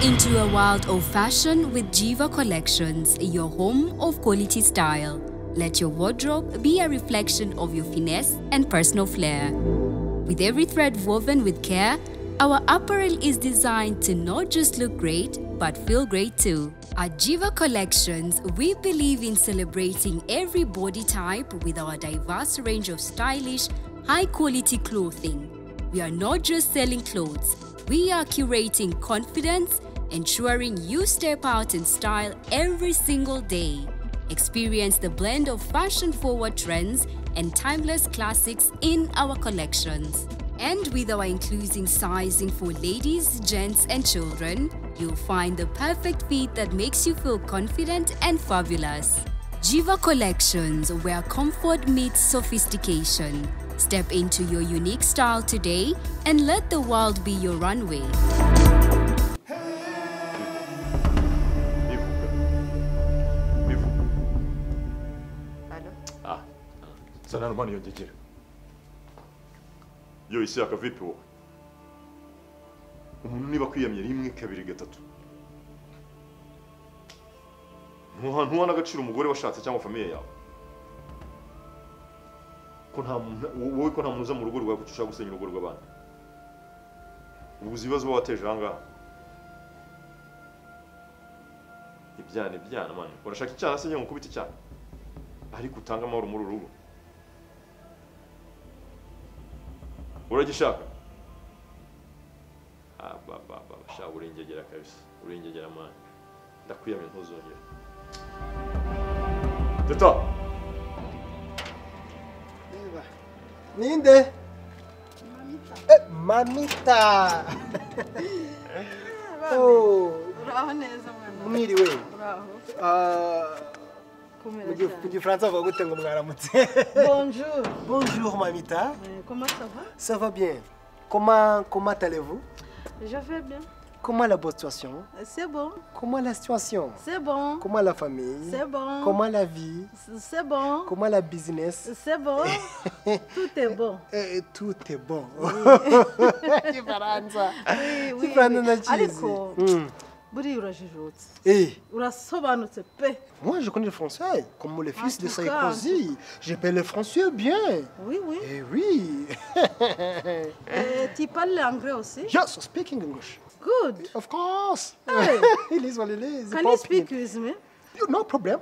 Wild of Fashion with Jiva Collections, your home of quality style. Let your wardrobe be a reflection of your finesse and personal flair. With every thread woven with care, our apparel is designed to not just look great, but feel great too. At Jiva Collections, we believe in celebrating every body type with our diverse range of stylish, high quality clothing. We are not just selling clothes, we are curating confidence, ensuring you step out in style every single day. Experience the blend of fashion forward trends and timeless classics in our collections. And with our inclusive sizing for ladies, gents, and children, you'll find the perfect fit that makes you feel confident and fabulous. Jiva Collections, where comfort meets sophistication. Step into your unique style today and let the world be your runway. sana nomani yonjekera yo isi yaka vipi wowe umuntu niba akwiyamye rimwe kabiri gatatu ntuha ntuha n'agaciro umugore washatse cyangwa famiye yawe ko nta muntu wowe ko nta muntu uza mu rugo rwawe kuko ushaka gusenya urugo rw'abandi ubuze ibibazo uba wateje aha ngaha ibyana ibyana mani urashaka icyana se njye nkukubita icyana ariko utange amahoro muri uru rugo uragishaka shaka uringegera kabisa uringegera mani ndakwiyamye ntuzongere teta Reba. Ninde? Eh, Mamita. Oh, Uraho neza mwana. mwiriwe. Uraho. Ah, Kumera mu gi- mu cyane. gifaransa bavuga gute ngo mwaramutse. Bonjour. Bonjour Mamita. Euh, Comment ça va? Ça va bien. Comment comment allez-vous? Je vais bien. Comment la bonne situation? C'est bon. Comment la situation? C'est bon. Comment la famille? C'est bon. Comment la vie? C'est bon. Comment la business? C'est bon. Tout est bon. Eh, tout est bon. Igifaransa. Oui, oui, Igifaransa oui. ndakizi. Ariko Mm. buriya urajijutse. Eh, Urasobanutse pe. Moi, je connais le français, comme le fils Ah, de tout Saïko cas. Zi. Je parle le français bien. Oui, oui. Eh oui. Euh, Tu parles anglais aussi? Just speaking English. Good. Of course. Hey. It is what it is. Can you Pop speak it. with me? No problem.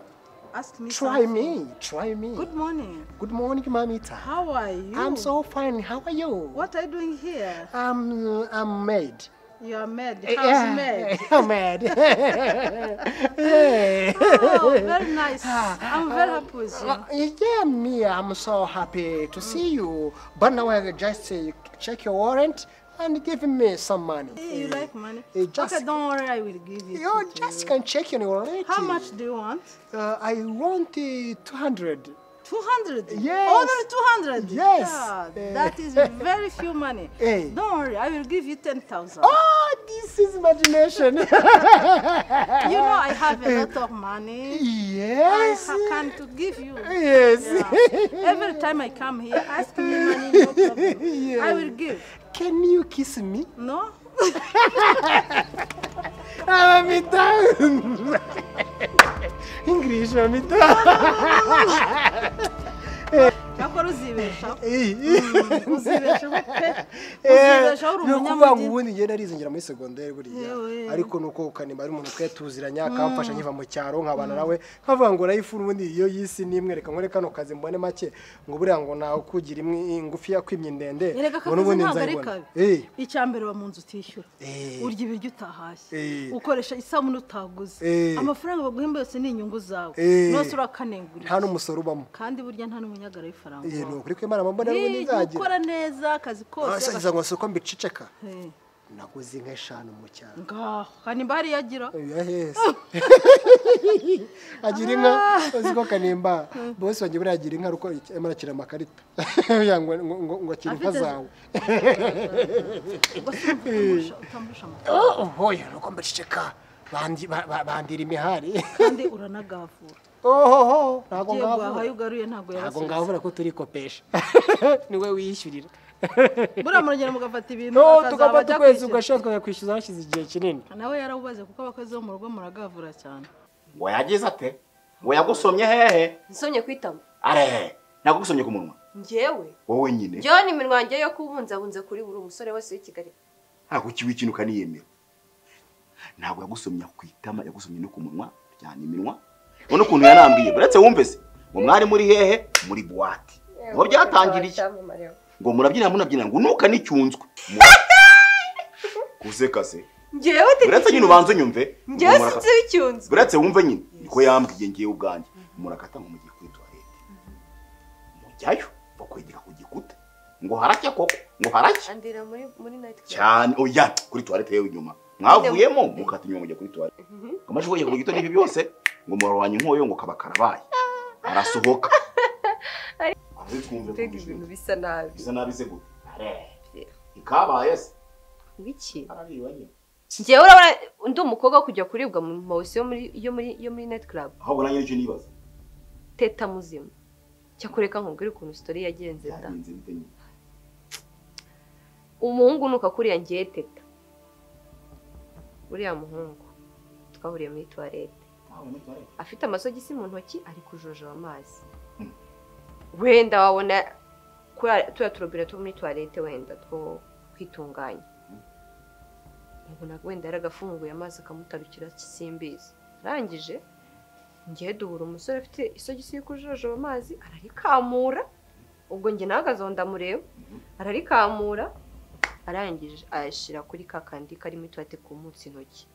Ask me Try something. me. Try me. Good morning. Good morning, mamita. How are you? I'm so fine. How are you? What are you doing here? I'm uh, I'm mad. You are mad. Eh, House mad. I'm mad. yeah. Oh, very nice. I'm very happy with you. Uh, yeah, me, I'm so happy to see you. But now I just uh, check your warrant and give me some money. Hey, you like money? eh, just- okay, don't worry, I will give you. You to- just can check your warrant. How much do you want? Uh, I want uh, 200. 200? Yes. Only 200? Yes. Yeah, Eh. that is very few money. Eh. Don't worry, I will give you 10,000. Oh, this is imagination. You know, I have a lot of money. yes. I ha- can to give you. Yes. Yeah. Every time I come here, ask me money, no problem. I will give. Can you kiss me? No? Ah, mamita. English, mamita. Akora uzibeshaho. Eh, Uzibeshaho pe. eh, Uzibeshaho uri ni ukuvuga ngo umunyamujyi. ubundi njye narizongera muri segonderi buriya Yewe. ariko ni uko kanimba ari umuntu twetuziranya akamfasha nkiva mu cyaro nkabana nawe nkavuga ngo urayifura ubundi iyo y'isi nimwe reka nkore kano kazi mbone make ngo buriya ngo nawe kugira imwe ngufi yakwimye ndende erega ngo n'ubundi akazi ntabwo ari nzayibona kabi Eh, icyambere uba mu nzu utishyura Eh. urya ibiryo utahashye Eh. ukoresha isabune utaguze Eh. amafaranga baguhemba yose ni inyungu zawe Eh. nose urakanengurira nta n'umusoro ubamo kandi burya nta n'umunyagara w'ifaranga Eh, ni wawe. ukuri kwemara mbona n'ubundi Ni nzagira gukora neza akazi kose asagiza ngo si uko mbiceceka aga- Eh, naguze inka eshanu mu cyaro ngaho kanimba hariya agira yahese agira inka uzi ko kanimba bose wanjye buriya agira inka ariko arimo arakira amakarita Kugira ngo ngo- ngo- ngo akire inka Afite- zawe utambusha amafaranga ohoye nuko mbiceceka Bandi- ba- ba- bandira imihari kandi uranagavura ohoho ntabwo ugiye guhaha iyo ngavura ugaruye ntabwo ntabwo yabasubiza ngavura ko turi kopesha niwe wishyurira buriya muragenda mugafata ibintu no bakazaba tugomba bajya tukwezi kwishyura. ugashyira tukakwishyuza hashize igihe kinini nawe yarabubaze kuko abakozi bo mu rugo muragavura cyane ngo yagize ate ngo yagusomye hehe nsomye ku itama are nagusomye ku munwa njyewe wowe nyine njyewe ni iminwa yanjye yo kubunzabunza kuri buri umusore wese w'i kigali ntabwo ukiwe ikintu ukaniyemera ntabwo yagusomye ku itama yagusomye no ku munwa ryana iminwa ubona ukuntu yanambwiye uretse wumve se ngo mwari muri hehe muri buwate ngo byatangira iki ngo murabyina munabyina ngo unuka n'icyunzwe guseka se njyewe uretse nyine ubanza unyumve njyewe ngo murakata- sinzi icyunzu uretse wumve nyine niko yambwiye ngiye ubwanjye murakata ngo mugiye kuri tuwarete mujyayo bakwegera ku gikuta ngo haracya koko ngo haracya andira muri muri night club cyane oya kuri tuwarete yewe inyuma mwavuyemo mukata inyuma mujya kuri tuwarete ngo amashuri ku gito n'ibi byose ngo murwanye inkoyo ngo kaba karabaye arasohoka Ahubwo twumve ko mbega ibintu bisa nabi bisa nabi se gute Are, ntikabaye se wiki arariwe nyine njyewe urabona undi umukobwa wo kujya kuribwa mu mawusi yo muri yo muri yo muri night club ahubwo nanjye nicyo nibaza teta muzima cyakureka nkubwira ukuntu sitori yagenze da byagenze bite nyine umuhungu nuka kuriya ngiye teta uriya muhungu twahuriye muri tuwarete Ntawe muri tuwarete. afite amasogisi mu ntoki ari kujojoba amazi wenda wabona kuriya- turiya turobine two muri tuwarete wenda two kwitunganya ubona wenda yaragafunguye amazi akamutarukira simbizi arangije ngiye duhura umusore afite isogisi yo kujojoba amazi ararikamura ubwo njye nahagaze aho ndamureba ararikamura arangije ayashyira kuri ka kandi karimo ituwate ku munsi intoki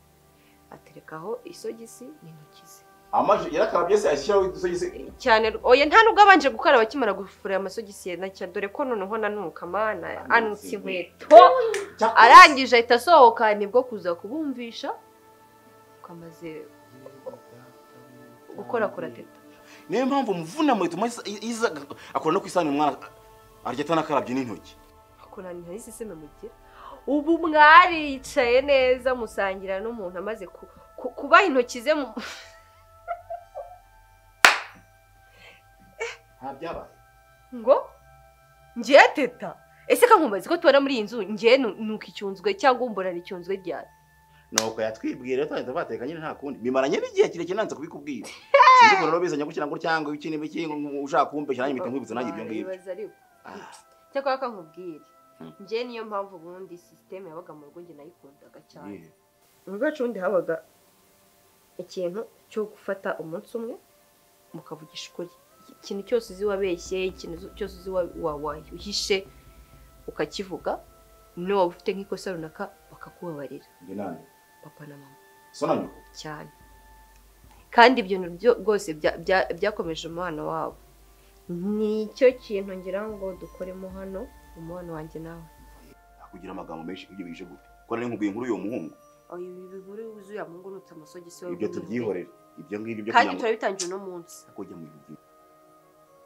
aterekaho isogisi n'intoki ze amaje yarakarabye se ashyiraho udusogisi cyane oya nta nubwo abanje gukaraba akimara gufura amasogisi ye nacyo dore ko noneho nanuka mana anutse inkweto Cya- arangije ahita asohoka nibwo kuza kubumvisha kamaze gukorakora teta niyo mpamvu muvuna mu ituma isa- iza akora no ku isahani umwana arya atanakarabye n'intoki akorana ntisiseme mugira ubu mwari yicaye neza musangira n'umuntu amaze ku- ku- kubaha intoki ze mu nta byabaye ngo ngiye teta ese kankumbazi ko tubona muri iyi nzu ngiye nuka icyunzwe cyangwa umburana icyunzwe ryari nuko yatwibwiye rero twahita bateka nyine nta kundi bimaranye n'igihe kirekire nanze kubikubwira sinzi ukuntu rero bizanye gukira ngo cyangwa iki n'iki ngo ushaka kumbeshya nanjye mpita nkwibutsa nanjye ibyo ngibyo Wibaza ariko. Ah. cyakora kankubwire Hmm. ngiye niyo mpamvu ubundi sisiteme yabaga mu rugo njye nayikundaga cyane Yeah. mu rugo iwacu ubundi habaga ikintu cyo gufata umunsi umwe mukavugisha ukuri ikintu cyose uzi wabeshye ikintu cyose uzi wa- wa- wahishe ukakivuga niba waba ufite nk'ikosa runaka bakakubabarira Njye nande papa na mama so na nyoko cyane kandi ibyo bintu byo- rwose bya- bya- byakomeje umubano wabo nicyo kintu ngira ngo dukoremo hano umubano wanjye nawe akugira amagambo menshi ibyo bije gute ko nari nkubwiye inkuru y'uwo muhungu ibi biguru yuzuye amungurutse amasogisi ibyo tubyihorere ibyo ngibyo byo kandi kugira ngo turabitangiye uno munsi akujya mu ibyo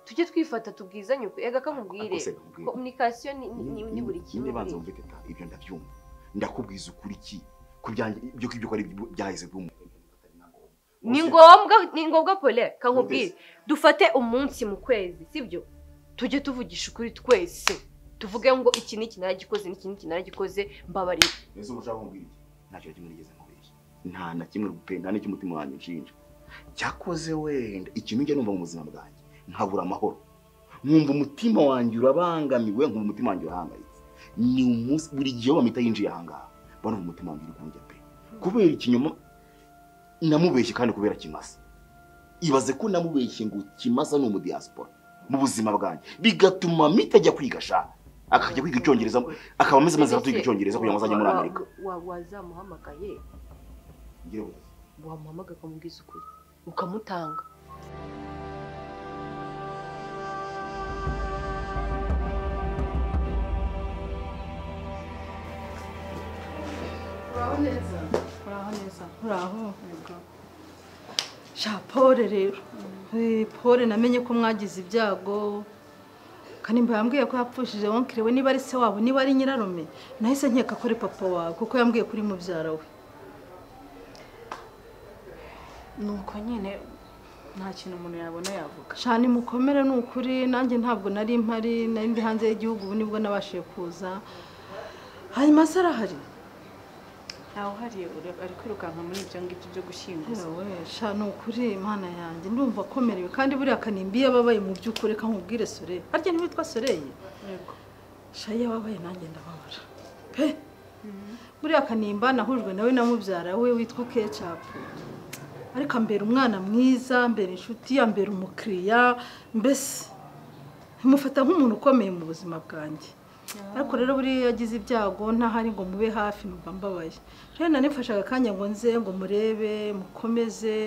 tujye twifata tubwizanye uko ega kamubwire Akose kakubwire. komunikasiyo ni- ni- ni ni buri kimwe niba nzi muri- wumve teta ibyo ndabyumva ndakubwiza ukuri ki ku byanjye ibyo ko ibyo ko ari byo byahise byumva ni ngombwa ni ngombwa pole kankubwire dufate umunsi mu kwezi sibyo tujye tuvugisha ukuri twese tuvuge ngo iki ni iki naragikoze n'iki ni iki naragikoze mbabarira ese ushaka kumbwira iki ntacyo na kimwe nigeze nkubeshya nta na kimwe pe nta n'icy'umutima wanjye nshinja cyakoze wenda ikintu njya numva mu buzima bwanjye nkabura amahoro nkumva umutima wanjye urabangamiwe nkumva umutima wanjye urahangayitse ni umunsi buri gihe bamita yinjiye ahangaha mba numva umutima wanjye uri kundya pe kubera ikinyoma namubeshye kandi kubera kimasa ibaze ko namubeshye ngo kimasa ni umudiyasipora mu buzima bwanjye bigatuma mita ajya kwiga sha akajya kwiga icyongereza akaba ameze amaze aratuye icyongereza kugira ngo azajye muri amerika Wa- wa- wazamuhamagaye wamuhamagaye ukamubwiza ukuri ukamutanga muraho neza muraho sha pole rero Eh, pole namenye ko mwagize ibyago kanimba yambwiye ko yapfushije wonkire we niba ari se wabo niba ari nyirarume nahise nkeka ko ari papa wawe kuko yambwiye ko uri mubyara we nuko nyine nta kintu umuntu yabona yavuga shani mukomere ni ukuri nanjye ntabwo nari mpari nari ndi hanze y'igihugu ubu nibwo nabashije kuza hanyuma se arahari ntawuhariye ari kwirukanka muri ibyo ngibyo byo gushyinguza yewe shani ni ukuri imana yanjye ndumva akomerewe kandi buriya kanimbi iyo ababaye mu by'ukuri reka nkubwire sore harya ntiwitwa soreye yego shayi iyo ababaye nanjye ndababara pe buriya kanimba nahujwe nawe na mubyara we witwa kecapu ariko ambera umwana mwiza ambera inshuti ambera umukiriya mbese mufata nk'umuntu ukomeye mu buzima bwanjye ariko rero buriya iyo agize ibyago ntahari ngo mube hafi numva mbabaye rero nanifashe akanya ngo nze ngo murebe mukomeze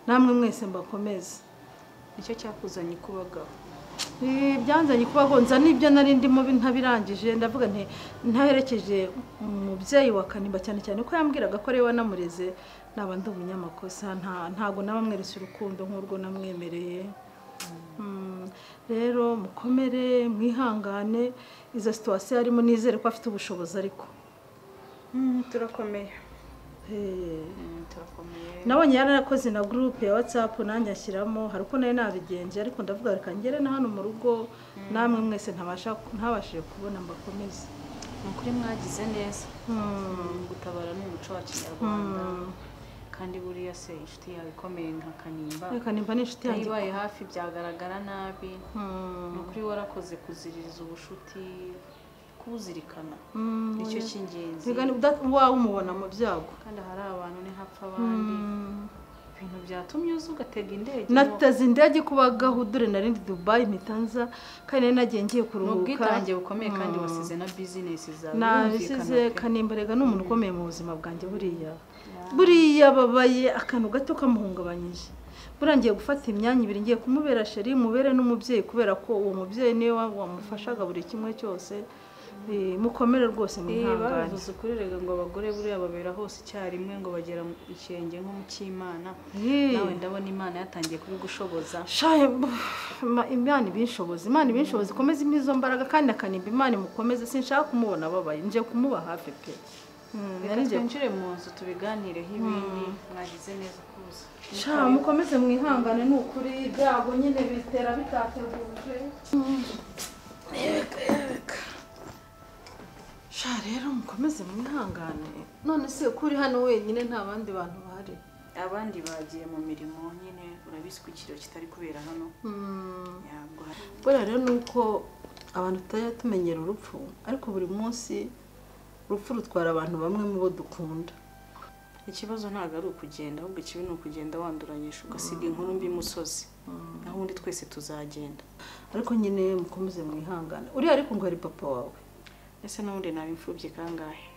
namwe mwese mbakomeze nicyo cyakuzanye kubagaho Eh, byanzanye kuba gonza nibyo nari ndimo bi- ntabirangije ndavuga nti ntaherekeje umubyeyi wa kanimba cyane cyane ko yambwiraga ko ariwe wanamureze naba ndi umunyamakosa nta ntago nabamweretse urukundo nk'urwo namwemereye Mm, rero mukomere mwihangane izo situwasiyo arimo nizere ko afite ubushobozi ariko turakomeye Eh, turakomeye nabonye yararakoze na gurupe ya watsapu nanjye ashyiramo hari uko nari nabigenje ariko ndavuga reka ngere na hano mu rugo namwe mwese ntabasha ntabashije kubona mbakomeze ni ukuri mwagize neza Mm. gutabara ni umuco wa kinyarwanda kandi buriya se inshuti yawe ikomeye nka kanimba reka nimba ni inshuti yanjye yayibaye hafi byagaragara nabi Mm. ni ukuri warakoze kuziririza ubushuti kuwuzirikana Mm, nicyo oya. cy'ingenzi Reka ni- uda- wawe umubona mu byago kandi hari abantu ntihapfa abandi ibintu byatumye uza ugatega indege nateze indege kubagaho dore narindi dubayi ntitanza kandi nari nagiye ngiye ni kuruhuka ubwitange bukomeye kandi wasize na bizinesi zawe nabisize kanimba reka ni umuntu ukomeye mu buzima bwanjye buriya buriya ababaye akantu gato kamuhungabanyije buriya ngiye gufata imyanya ibiri ngiye kumubera sheri mubere n'umubyeyi kubera ko uwo mubyeyi niwe wa- wamufashaga buri kimwe cyose Eh, mukomere rwose mwihangane babivuze ukuri rega ngo abagore buriya babera hose icyarimwe ngo bagera mu ikirenge nko mu cy'imana Eh. nawe ndabona imana yatangiye kubigushoboza shaye ma- imana ibinshobozi imana ibinshobozi ikomeze impa izo mbaraga kandi akanimba imana imukomeze sinshaka kumubona ababaye nje kumuba hafi pe Mm, reka nari ngiye twinjire mu nzu tubiganireho ibindi mwagize neza kuza sha mukomeze mwihangane ni ukuri ibyago nyine bitera bitateguje sha rero mukomeze mwihangane none se ko uri hano wenyine nta bandi bantu bahari abandi bagiye mu mirimo nyine urabizi ko ikiro kitari kubera hano Mm. ntabwo hari buriya rero ni uko abantu tutajya tumenyera urupfu ariko buri munsi urupfu rutwara abantu bamwe mu bo dukunda ikibazo ntabwo ari ukugenda ahubwo ikibi ni ukugenda wanduranyisha ugasiga inkuru mbi imusozi naho ubundi twese tuzagenda ariko nyine mukomeze mwihangane uriya ariko ngo hari papa wawe ese n'ubundi naba imfubyi kangahe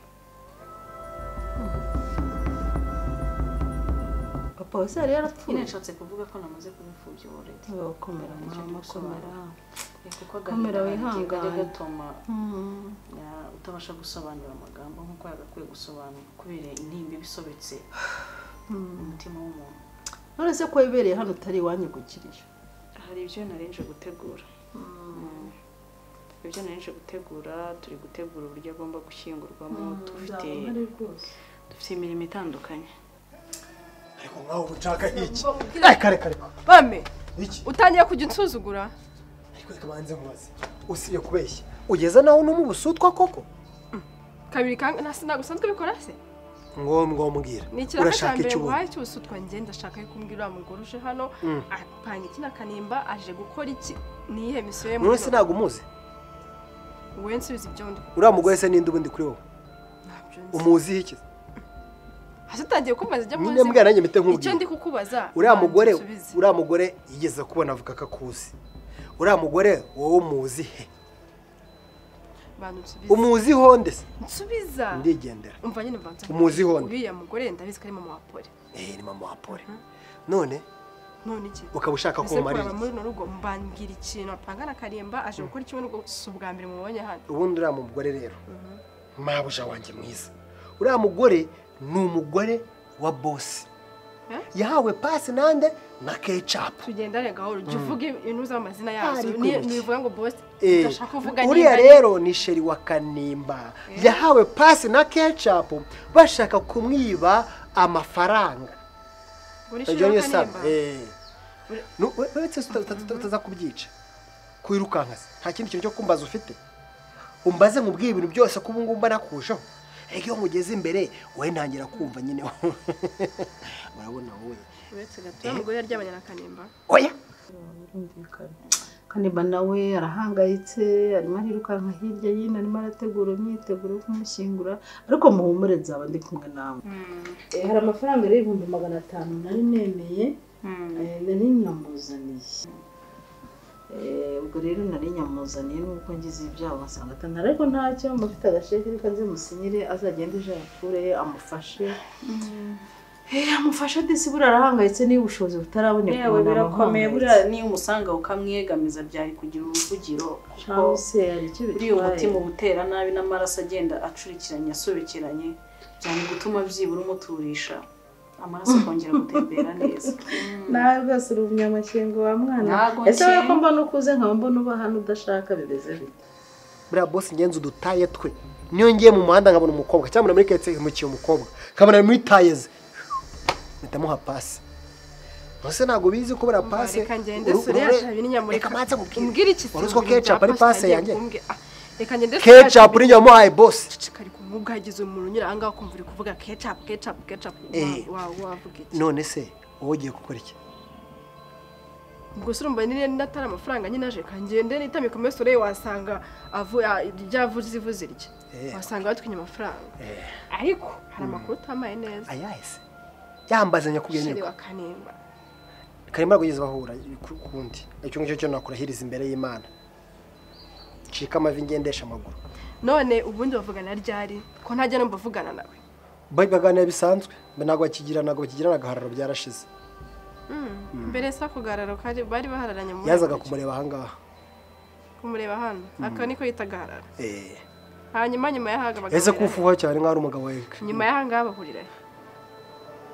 papa wawe se yari nyine yarapfuye nshatse kuvuga ko namaze kuba imfubyi already bakomera mama komera Ya, kuko Komera agahinda kagiye wihangane. kajya gatuma ya, utabasha gusobanura amagambo nk'uko yagakwiye gusobanura kubera intimba ibisobetse mu mutima w'umuntu none se ko wibereye hano utari iwanyugukirije hari ibyo narenje gutegura Mm. ibyo narenje gutegura turi gutegura uburyo agomba gushyingurwamo dufite dufite imirimo itandukanye ariko nkaho ubu nshaka iki reka reka reka bame iki utangiye kujya unsuzugura ariko reka banze nkubaze usibye kubeshya ugeza naho unuma ubusutwa koko kabiri kanga nta sinagusanzwe bikora se ngombwa umbwira ni ikiraka cya urashaka mbere iki ubu wahaye cy'ubusutwa ngenda ashaka yo kumbwira uriya mugore uje hano apanga iki na kanimba aje gukora iki niyihe misiyo ye umunsi ntabwo umuzi wowe nsubiza ibyo ndi uriya mugore se ninde ubundi kuri wowe ntabyo nzi umuziho iki hasi utangiye kumbaza ibyo Nyine muzi. mbwira nanjye mpite nkubwira. icyo ndi kukubaza uriya mugore nsubize. uriya mugore yigeze kubona avuga ko akuzi uriya mugore wowe umuzi he bantu nsubiza umuziho nde se nsubiza ndigendera umva nyine mbanza umuziho nde uriya mugore ndabizi ko ari mama wa pole eh ni mama wa pole none none iki ukaba ushaka ko Ese umarira iki kuraba muri runo rugo mbambwira ikintu apanga na karimba aje gukora iki n'ubwo si ubwa mbere mubonye hano ubundi uriya mugore rero mabuja wanjye mwiza uriya mugore ni umugore wa bosi Eh? yahawe pasi nande na kecapu tugenda rega aho jya uvuge ibintu z'amazina yazo Ariko ni- iki? nibivuga ngo bosi Eh, udashaka kuvuga uriya nimba- rero ni sheri wa kanimba yahawe pasi na kecapu bashaka kumwiba amafaranga Ngo ni Ujyanye Shirley saba Kanimba. Eh. Nu- we- we- se uta- uta- uta- utaza kubyica kwirukanka se nta kindi kintu cyo kumbaza ufite umbaze nkubwiye ibintu byose ko ubu ngubu mba nakurushaho ariko iyo ngugeze imbere wowe ntangira kumva nyine urabona wowe uretse gato ya mugore yaryamanye na kanimba oya kanimba nawe arahangayitse arimo arirukanka hirya y'ino arimo arategura imyiteguro yo kumushyingura ariko muhumure nzaba ndi kumwe nawe Eh, hari amafaranga rero ibihumbi magana atanu nari nemeye Eh, nari nyamuzaniye Eh, ubwo rero nari nyamuzaniye n'uko ngize ibyaha wasanga atanu ariko ntacyo mba afite agasheke reka nze musinyire azagende ejo yakure amufashe Eh, amufashe disi buriya arahangayitse niba ubushobozi butaraboneka yewe umuntu aba birakomeye ahangayitse. buriya niyo umusanga ukamwiyegamiza byari kugira uruvugiro kuko cyangwa se hari icyo buriya umutima uba utera nabi n'amaraso agenda acurikiranye asobekeranye byari gutuma byibura umuturisha amaraso akongera gutembera neza nawe rwose uri umunyamashyengo wa mwana Ntago ese wowe nkeye. ko mbona ukuze nkaba mbona uba hano udashaka bimeze bite buriya bose ingenzi udutaye twe niyo ngiye mu muhanda nkabona umukobwa cyangwa nkabona muri ketse nkimukiye umukobwa nkabona muri taye ze mpita muha pasi mbese ntabwo bizi ko buriya pasi reka ngende sore yatabi n'inyamurika reka manze nkubwire. umbwire iki wari uzi ko ketchup ari pase yanjye reka ngende sore ketchup yatabi- n'inyama wamuhaye bosi ceceka ariko nk'ubwo hagize umuntu unyura aha ngaha ukumva uri kuvuga ketchup ketchup ketchup Eh. Wa- wa- wavuga iki none se wowe ugiye gukora iki ubwo se urumva nyine n'atari amafaranga nyine aje kangende n'itami ku meso rero wasanga avu- a- ryavuze ivuze irye Eh. wasanga batwinye amafaranga ariko hari amakuru utamaye neza ayahe se yambaze nyakubwiye sheri nirwa wa kanimba karimo kugeza bahura ku- kundi icyo ngicyo cyo nakurahiriza imbere y'imana ncika amavi ngendesha amaguru none ubundi bavugana ryari ko ntajya numva avugana nawe bari baganira bisanzwe mbe ntabwo bakigira ntabwo bakigirana agahararo byarashize mbere se ako gahararo kari bari bahararanye mu yazaga kumureba ahangaha kumureba hano aka niko yita gahararo Eh. hanyuma nyuma y'ahaga ese ko bagahurira. ufuha cyane nk'aho ari umugabo wawe nyuma y'ahangaha bahurira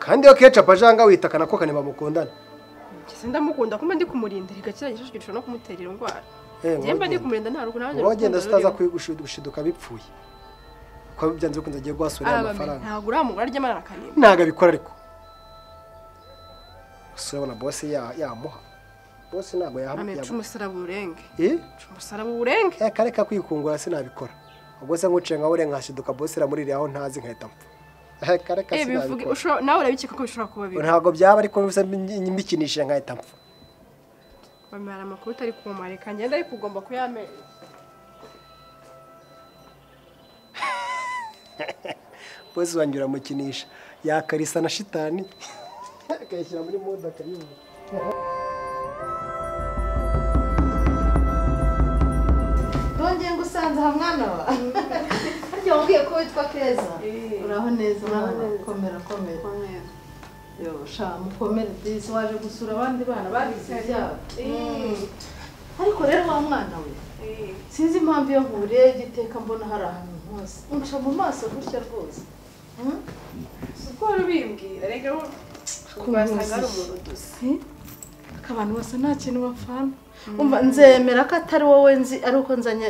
kandi iyo ketchup aje ahangaha witakana ko kanimba mukundana ngeze ndamukunda kuba ndi kumurinda reka kiriya gishashwe gishobora no kumutera indwara Eh, njyewe mba ndi wagenda. kumurinda nta rugo nanjye wagenda utaza gushiduka bipfuye kuko byanze bikunze agiye guhasurira amafaranga ntabwo uramugura aryamana na kanimba ntabwo abikora ariko gusa urabona bose ya- yamuha bose ntabwo yahamuha amenca umusaraba urenge reka umusaraba urenge reka kwikungura sinabikora ubwo se nkuciye nka ure nkashiduka bose iramuririye aho ntazi nkahita mpfa reka reka Eh, bivuge- sinabikora ushobora- nawe urabikeka ko bishobora kuba bibi ntabwo byaba ariko mbese mbikinishije nkahita mpfa bamara amakuru utari kumumara reka ngenda ariko ugomba kuyamenya bose wanjye uramukinisha yakarisa na shitani akayishyira muri mode akayibura ntongeye ngo usanze aha mwana wa harya wabwiye ko witwa keza uraho neza uraho neza komera komera yo sha mukomere disi waje gusura abandi bana babize ibyabo ariko rero wa mwana we sinzi impamvu iyo nkuriye igiteka mbona hari ahantu hose unca mu maso gutya rwose uko wari ubimbwira reka wasangaga ari umuntu udusa Eh? abantu bose nta kintu bapfana umva nzemera ko atari wowe nzi ari uko nzanye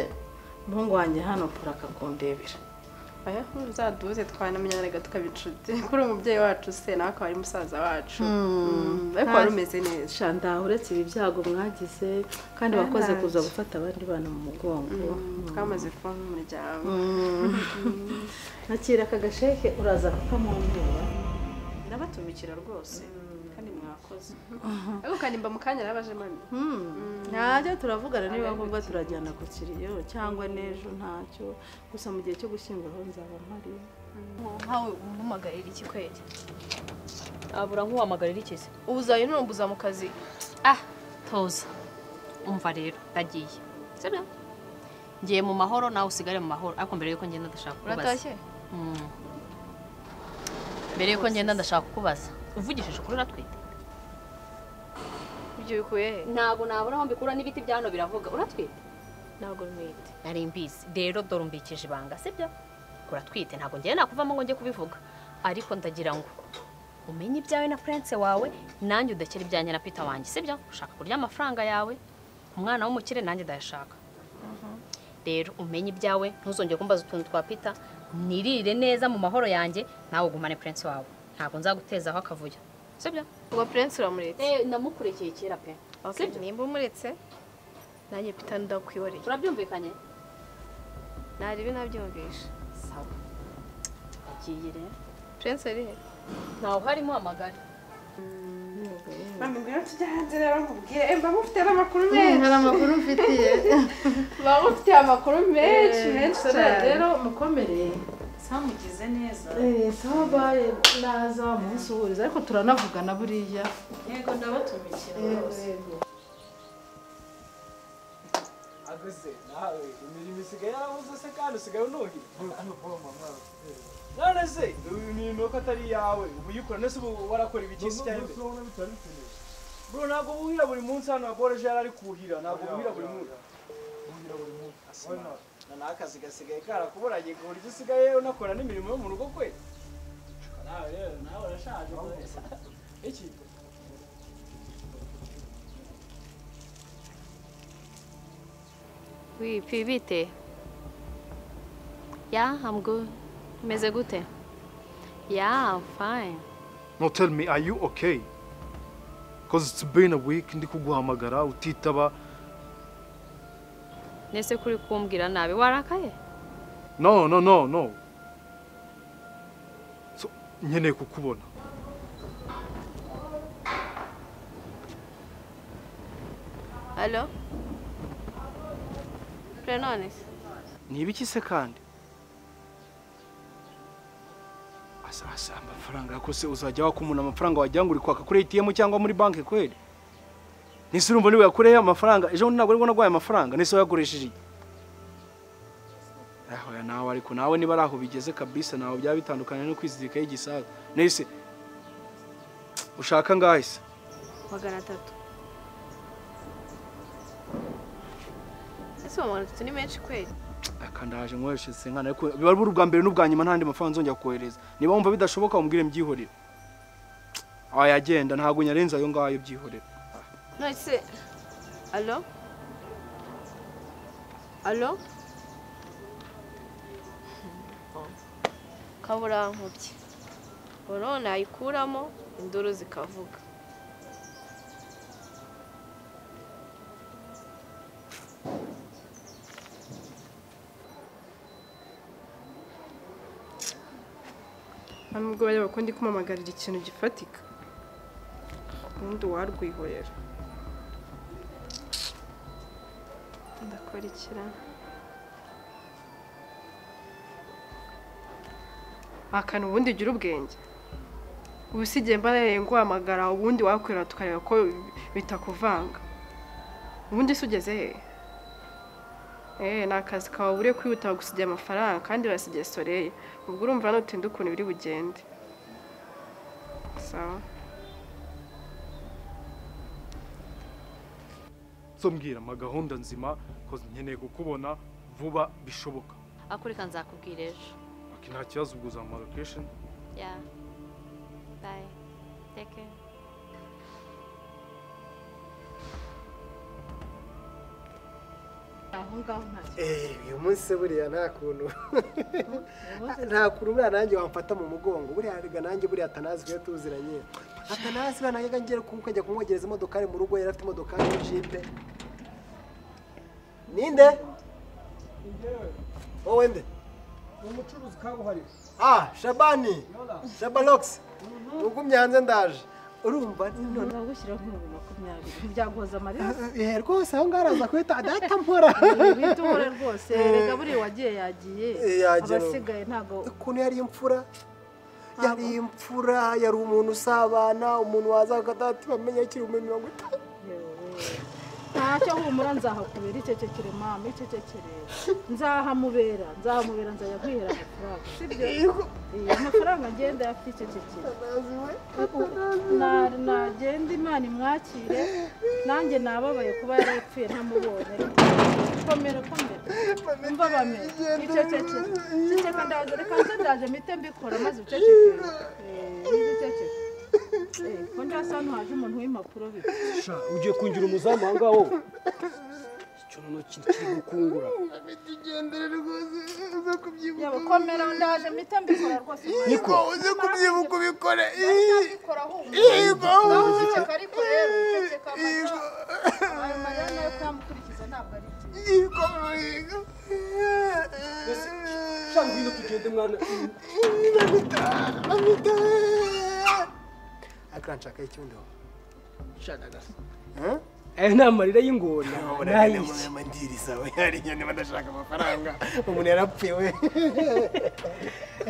umuhungu wanjye hano pura akakumbebera aya uzaduze twanamenyana reka tukaba inshuti kuri uyu mubyeyi wacu se nawe akaba ari musaza wacu Mm, ariko wari umeze neza shandaha uretse ibi byago mwagize kandi bakoze kuza gufata abandi bana mu mugongo twamaze kuba nk'umuryango nakira aka gasheke uraza kukamwambura irabatumikira rwose kandi mwakoze ariko kanimba mu kanya yarabaje mami ntajya turavugana niba ngombwa turajyana ku kiriyo cyangwa n'ejo ntacyo gusa mu gihe cyo gushyingura aho nzaba mpari nkawe umuhamagarira iki kwezi abura nk'uwamagarira iki se ubuzayi n'urumbuza mu kazi ah toza umva rero ndagiye sibyo ngiye mu mahoro nawe usigare mu mahoro ariko mbere yuko ngenda ndashaka kukubaza uratashye Mm. mbere yuko ngenda ndashaka kukubaza uvugishije ukuri uratwite ibyo bikuye he ntabwo nabura aho mbikura n'ibiti bya hano biravuga uratwite ntabwo ntwite nari mbizi rero dore umbikije ibanga sibyo uratwite ntabwo ngiye nakuvamo ngo njye kubivuga ariko ndagira ngo umenye ibyawe na prince wawe nanjye udakira ibyanjye na peter wanjye sibyo ushaka kurya amafaranga yawe umwana w'umukire nanjye ndayashaka rero umenye ibyawe ntuzongere kumbaza utuntu twa peter nirire neza mu mahoro yanjye nawe ugumane prince wawe ntabwo nzaguteza aho akavuyo sibyo ubwo purensi uramuretse Eh, namukurikiye kera pe sibyo nimba umuretse nanjye pitani ndakwiyoreye turabyumvikanye naribi nabyumvisha sawa agiye rero purensi ari he ntawe uharimo amagare bamubwira ati jya hanze rero nkubwire mba mufite n'amakuru menshi hari amakuru mfitiye mba mufite amakuru menshi menshi cyane rero mukomere samugize neza Eh, sawa baye naza munsuhuriza ariko turanavugana buriya yego ndabatumikira rwose yego ageze nawe imirimo isigaye yarabuze se kandi usigaye unuhira none se imirimo ko atari iyawe ubu uyikora nese ubu warakora ibiki se cyane mbere bro ntabwo buhira buri munsi hano aboroje yari ari kuhira ntabwo buhira buri munsi na n'akazi gasigaye karakuburagiye ku buryo usigaye unakora n'imirimo yo mu rugo kwe nawe rero nawe urashaje iki wipi bite ya I'm good umeze gute ya I'm fine no tell me are you okay because it's been a week ndi kuguhamagara utitaba nese kuri kumbwira nabi warakaye no no no no so nkeneye kukubona alo purenone se ni ibiki se kandi asa asa amafaranga yako se uzajya waka umuntu amafaranga wagira ngo uri kwaka kuri ATM cyangwa muri banki kweli nise urumva niwe yakureho amafaranga ejo bundi ntabwo aribwo naguhaye amafaranga nise wayakoresheje iki ahoya nawe ariko nawe niba ari aho bigeze kabisa nawe byaba bitandukanye no kwizirikaho igisasu nise ushaka ngahe se magana atatu ese uwo magana atatu ni menshi kweli aka ndaje nkoresheje nkana ariko biba ari ubwa mbere n'ubwa nyuma ntandi mafaranga nzongera kukohereza niba wumva bidashoboka umbwire mbyihorere wayagenda ntabwo nyarenze ayo ngayo byihorera none se alo alo kaburankubye ubu none nayikuramo induru zikavuga nubwo bareba ko ndi kumamagarira ikintu gifatika ubundi warwihorera ndakora ikira akantu ubundi gira ubwenge ubusigiye mbareye nguhamagara ubundi wakwira tukareba ko bitakuvanga ubundi se ugeze he Eh, ni akazi kawe buriya kwihuta gusigira amafaranga kandi barasigiye soreye ubwo urumva nutinda ukuntu biri bugende sawa so mbwira ama gahunda nzima because nkeneye kukubona vuba bishoboka akurika nzakubwira ejo ati nta kibazo ubwo uzamuha location ya bayi teke aho ngaho nta Eh, uyu munsi se buriya nta kuntu nta kuntu buriya nanjye wamfata mu mugongo buriya rega nanjye buriya atanazi twe tuziranye atanazi buriya nanjye ngiye kujya kumwogereza imodokari mu rugo yari afite imodokari y'ijipe ninde wowe nde ni umucuruzi kabuhariwe ah shabani shabalokisi ugumye hanze ndaje urumva kibazo nzagushyiraho nk'ibihumbi makumyabiri ntibyagoza amarira Eh, rwose aho ngaho araza kuhita data mpora bihita uhora rwose reka buriya uwagiye yagiye Eh, yagiye. abasigaye ntabwo ukuntu yari imfura yari imfura yari umuntu usabana umuntu waza akadati bamenya ikirumbi mirongo itanu ntacyo humura nzahakubera icecekere mama icecekere nzahamubera nzahamubera nzajya kwihera amafaranga sibyo Iya, amafaranga ngenda afite icecekere Na- nagenda imana imwakire nanjye nababaye kuba yarapfuye ntamubonye komera komera mva bamera icecekere ceceka ndaje reka nze ndaje mpite mbikora maze ucecekere icecekere ko ndasa hano haje umuntu w'impapuro bike sha ugiye kungira umuzamu aho ngaho icyo noneho kiri kiri gukungura tugendere rwose uze kubyibuka yaba komera ndaje mpita mbikora rwose Niko uze kubyibuka ubikore mbikora humva Yego. ndaguceceka ariko rero uceceka amata ayo mariya nayo kuyamukurikiza ntabwo ari Niko Ruhiga cyangwa ibintu tugende mwana Amita ariko uranshakaho ikibundo aya ni amarira y'ingona nayiki amandiriza we hari inyoni badashaka amafaranga umuntu yarapfuye we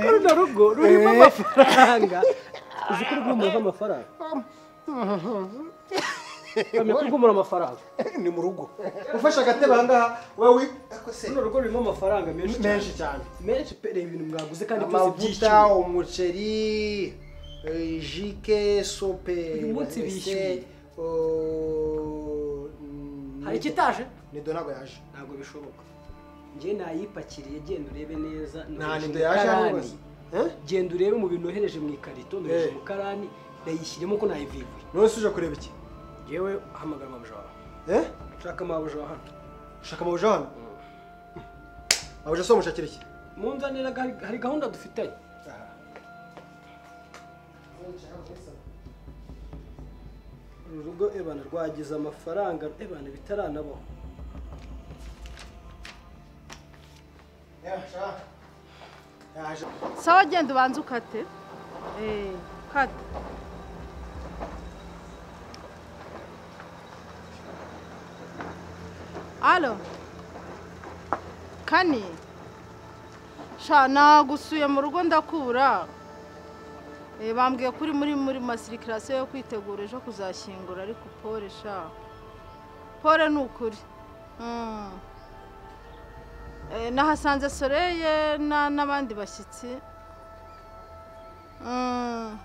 runo rugo rurimo amafaranga uzi ko rwumura amafaranga kamenya ko rwumura amafaranga ni mu rugo ufashe agatebe aha ngaha wowe ariko se runo rugo rurimo amafaranga menshi cyane. Menshi cyane. menshi pe reba ibintu mwaguze kandi byose amavuta byiciro umuceri eh, jike sope Uyu munsi ese, bishyuye. oh, mm, Hari ikitaje? nido ntabwo yaje ntabwo bishoboka njye nayipakiriye genda urebe neza Nta nohereje nido mu yaje hano karani. rwose. genda urebe mu bintu nohereje mu ikarito nohereje Eh. mu karani ndayishyiremo ko nayivivuye none se uje kureba iki yewe hamagara mabuja wawe Eh? shaka mabuja wa hano ushaka amabuja hano mabuja se wamushakira iki munzanira gahari- hari gahunda dufitanye uru rugo ebana rwagize amafaranga ebana bitaranabaho yaje sawa genda ubanze ukate eee kate alo kani sha nagusuye mu rugo ndakubura Eh, bambwiye ko uri muri muri masirikirasiyo yo kwitegura ejo kuzashyingura ariko pole sha pole ni ukuri Mm. Eh, nahasanze soreye na- n'abandi bashyitsi Mm.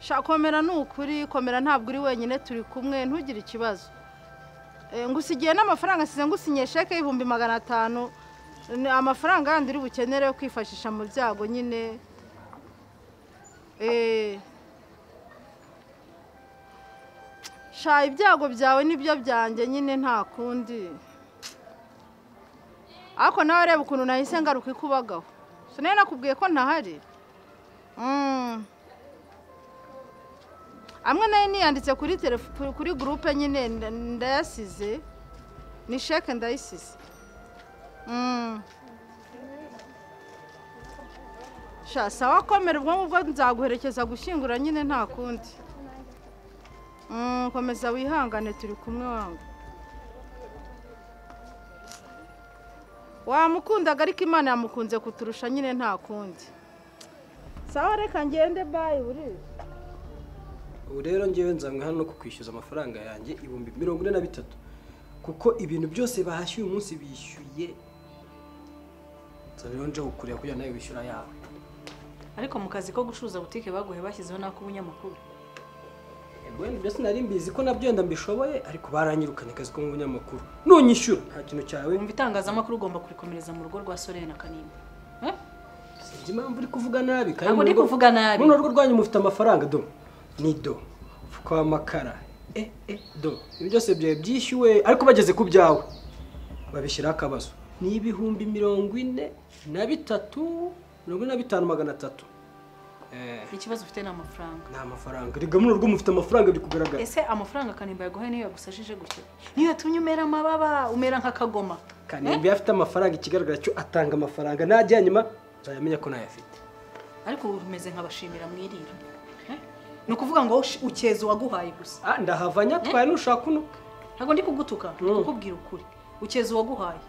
sha komera ni ukuri komera ntabwo uri wenyine turi kumwe ntugire ikibazo Eh, ngusigiye n'amafaranga nsize ngusinyiye sheke y'ibihumbi magana atanu ni amafaranga yandi uri bukenere yo kwifashisha mu byago nyine Eh. sha ibyago byawe nibyo byanjye nyine nta kundi ariko nawe reba ukuntu nahise ngaruka ikubagaho sinari nakubwiye ko ntahari Mm. amwe nayo niyanditse kuri telefo- kuri- kuri gurupe nyine nda- ndayasize ni sheke ndayisize Mm. sha sawa komera ubwo ngubwo nzaguherekeza gushyingura nyine nta kundi Mm, komeza wihangane turi kumwe wangu wamukundaga ariko imana yamukunze kuturusha nyine nta kundi sawa reka ngende bayi buri ubu rero ngewe nzanywe hano ku kwishyuza amafaranga yanjye ibihumbi mirongo ine na bitatu kuko ibintu byose bahashye uyu munsi bishyuye nzaba rero nje kukureba kugira ngo nawe wishyura yawe ariko mu kazi ko gucuruza butike baguhe bashyizeho n'ak'ubunyamakuru Ebweni byo sinari mbizi ko nabyo wenda mbishoboye ariko baranyirukanye akazi ko mu binyamakuru nunyishyura nta kintu cyawe wumva itangazamakuru ugomba kurikomereza mu rugo rwa soreye na kanimba sinzi impamvu uri kuvuga nabi kandi Ntabwo ndi mu rugo- kuvuga nabi. muri rugo rwanyu mufite amafaranga do ni do umufuka w'amakara e e do ibi byose byawe byishyuwe ariko bageze ku byawe babishyiraho akabazo ni ibihumbi mirongo ine na bitatu mirongo ine na bitanu magana atatu ikibazo ufite ni amafaranga ni amafaranga rega muri rugo mufite amafaranga biri kugaragara ese amafaranga kanimba yaguhaye niyo yagusashije gutya niyo yatumye umera amababa umera nk'akagoma kanimba afite amafaranga ikigaragara cyo atanga amafaranga najya nyuma nzayamenya ko nayafite ariko ubu umeze nk'abashimira mwirira Eh? ni ukuvuga ngo sh- ukeza uwaguhaye gusa ah ndahava nyatwaye nushaka uno ntabwo ndi kugutuka ndi kukubwira ukuri ukeza uwaguhaye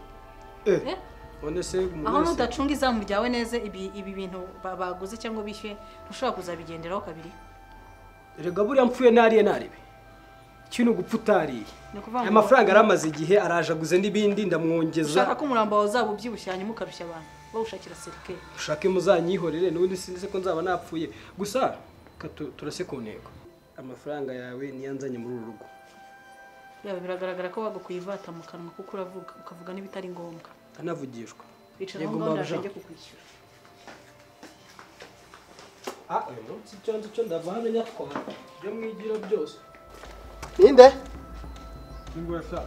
Eh? none se umuntu aho wese- nudacunga izamu ryawe neza ibi ibi bintu ba- baguze cyangwa bishyuye ntushobora kuzabigenderaho kabiri Erega buriya mpfuye nariye naribe. Kino gupfa utariye. ni ukuvuga Aya ngo- mafaranga yaramaze igihe arajaguze n'ibindi ndamwongeza. ushaka ko umurambo wawe uzaba ubyibushye hanyuma ukarushya abantu bawushakira serikeli Ushake muzanyihorere n'ubundi sinzi ko nzaba napfuye. Gusa reka tu- turase ku ntego. Amafaranga yawe niyo nzanye muri uru rugo. yaba biragaragara ko bagukuye ivata mu kanwa kuko uravuga ukavuga n'ibitari ngombwa Ndanavugishwa. bicara Yego, aho ngaho mabuja. ndaje njye kukwishyura Ah, uyu munsi icyo nzi cyo ndava hano nyatwara. Ibyo mwigira byose. ninde Ingurasa.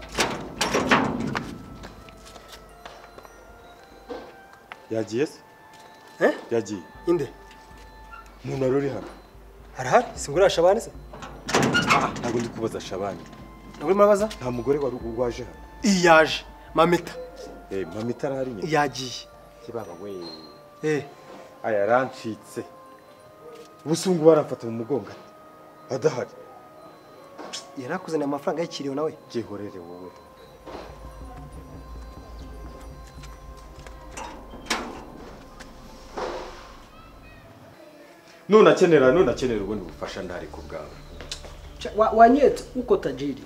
yagiye se Eh? yagiye inde umuntu wari uri hano arahari si ngura shabani se ntabwo ndi kubaza shabani nabwo murabaza nta mugore wari waje hano iyaje mamita eh mama itarahari nyine yagiye kibaba we eh aya arancitse ubusungu baramfata mu mugongo ati adahari yarakuzaniye amafaranga yakiriwe nawe byihorere wowe nunakenera nunakenera ubundi bufasha ndari ku bwawe wanyetse uko tajiri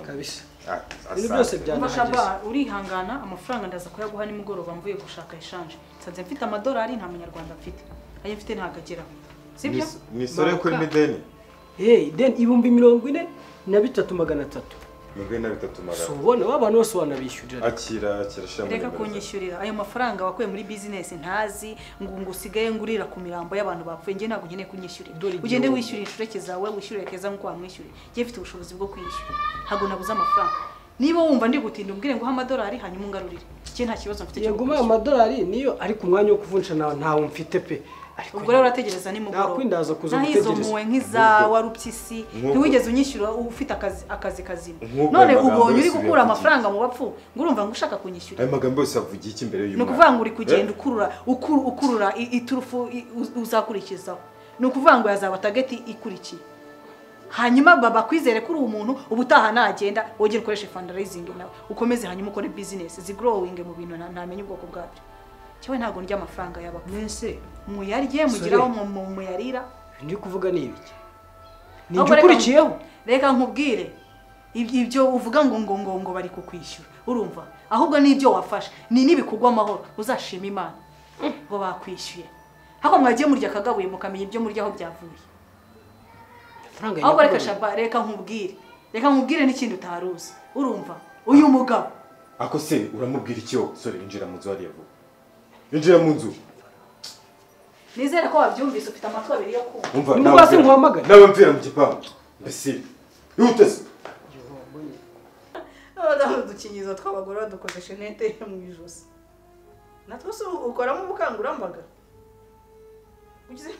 kabisa Ah, ibintu asante. byose Shaba byanahageze urihangana amafaranga ndaza kuyaguha nimugoroba mvuye gushaka eshanje nsanze mfite amadolari nta munyarwanda mfite ayo mfite ntabwo ageraho sibyo mwisore kuri mideni eh ideni ibihumbi mirongo ine na bitatu magana atatu mirongo ine na bitatu si magana ubona abantu bose wanabishyurira akira akira shira muri reka kunyishyurira ayo mafaranga wakuye muri bizinesi ntazi ngo ngo usigaye ngurira ku mirambo y'abantu bapfuye njye ntabwo nkeneye kunyishyurira igihugu. ugende wishyurira inshureke zawe wishyurire keza nk'uko wamwishyuriye njye mfite ubushobozi bwo kwishyura ntabwo nabuze amafaranga niba wumva ndi gutinda umbwire ngo uhe amadolari hanyuma ungarurire njye nta kibazo mfite cyo yego ayo madolari niyo ari ku mwanya wo kuvunja nawe ntawe mfite pe ariko ubwo rero urategereza nimugoroba nakwindaza kuza nahizo gutegereza. muwe nk'izawa rupyisi Nk'uko- ntiwigeze unyishyura uba akazi akazi kazima Nk'uko none aya magambo ubonye uri yose gukura biyavugira. amafaranga mu bapfu ngo urumva ngo ushaka kunyishyura ayo magambo yose avugiye iki imbere ni y'umwana ukuvuga ngo uri kugenda Eh? ukurura ukuru- ukurura i- iturufu i- uz- uzakurikizaho ni ukuvuga ngo yazaba tageti ikurikiye hanyuma baba kwizere ko uri umuntu ubutaha nagenda wongere ukoreshe fundraising nawe ukomeze hanyuma ukore business zigrowing mu bintu na- ntamenya ubwoko bwabyo cyewe ntabwo ndya amafaranga y'abapfu mwese muyarye mugire aho mu- mu- muyarira ndi kuvuga ni ibiki ni Ahubwo ibyo reka- ukurikiyeho reka nkubwire ibyo ibyo uvuga ngo ngo ngo ngo bari kukwishyura urumva ahubwo ni ibyo wafashe ni n'ibikugwa amahoro uzashima imana ngo bakwishyuye ahubwo mwagiye murya akagabuye mukamenya ibyo murya aho byavuye amafaranga ahubwo reka nyakuri. shaba reka nkubwire reka nkubwire n'ikindi utari uzi urumva uyu mugabo ako se uramubwira iki wowe sore injira mu nzu hariya vuba injira mu nzu nizere ko wabyumvise ufite amatwi abiri yo kumva umva Ni rwose nkuhamagara? nawe mvira mu gipangu mbese yihute se abadamu udukingizo tw'abagore badukoze shenete mu ijosi natwo se ukoramo ubukangurambaga ugize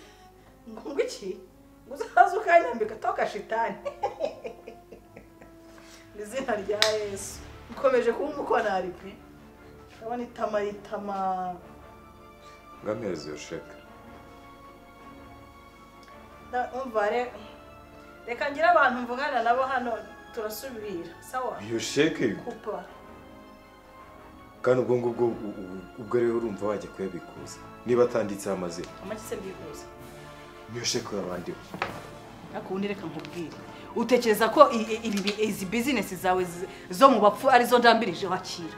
ngo ngo iki ngo uzaze ukanyambika toka shitani mu izina rya yesu ukomeje kuba umukorari pe ndabona itama itama ngo amezi yosheka nda- umva re- reka ngire abantu mvugana nabo hano turasubira sawa yosheke kupa kandi ubwo ngubwo u- u- ubwo rero urumva wajya kuyabikuza niba atanditseho amazina amagi se mbyifuza yosheke yabandiwe akundi reka nkubwire utekereza ko i- i- ibi bi- izi bizinesi zawe z- zo mu bapfu arizo ndambirijeho akira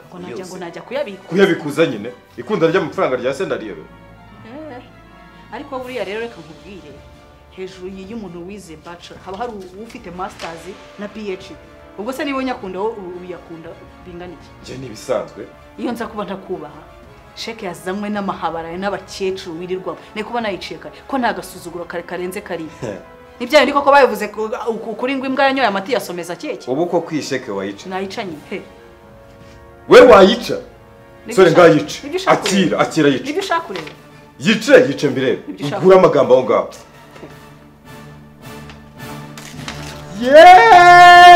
ngo najya ngo najya kuyabika kuyabikuza nyine ikunda ry'amafaranga rya senariyero Eh, ariko buriya rero reka nkubwire hejuru y'iyo umuntu wize bachelor haba hari ufite masters na phd ubwo se niba unyakunda wowe u- uyakunda bingana iki njye ntibisanzwe iyo nza kuba ntakubaha sheke yazanywe n'amahabara n'abakecuru wirirwamo ni kuba nayiciye kare ko nta gasuzuguro kare karenze kariya nibyayo ni koko babivuze ku- ku- kuri ngo imbwa yanyoye amati yasomeza keke ubu ko kwisheke wayica nayicanye pe we wayica Nibyo sore ushaka- ngayice nibyo ushaka akira ureba. akira yica nibyo ushaka kureba yice yice mbirebe Nibyo ushaka. ukure amagambo aho ngaho Yeah!